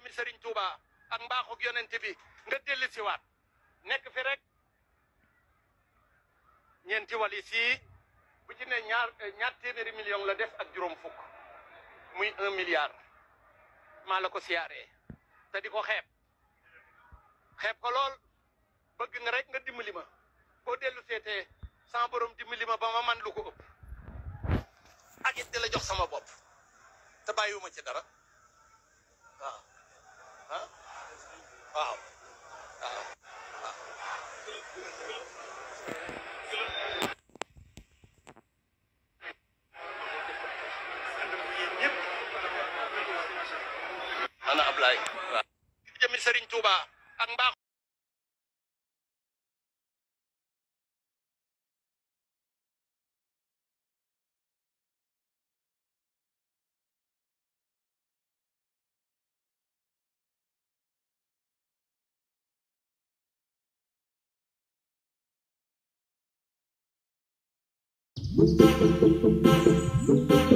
jëmi Serigne Touba ak mbaaxug yonent bi nga dellu siwaat nekk fi rek ñeenti walis yi bu ci ne ñaar ñaar téeméeri million la def ak juróom fukk muy un milliard maa la ko siyaaree te di ko xeeb xeeb ko lool bëgg nga rek nga dimbali ma boo dellu seetee sama borom dimbali ma ba ma man lu ko ëpp ak it di la jox sama bopp te bàyyiwuma ci dara waaw ah waaw waaw ana Ablaye waaw jëmi Serigne Touba ak mbaax Thank you.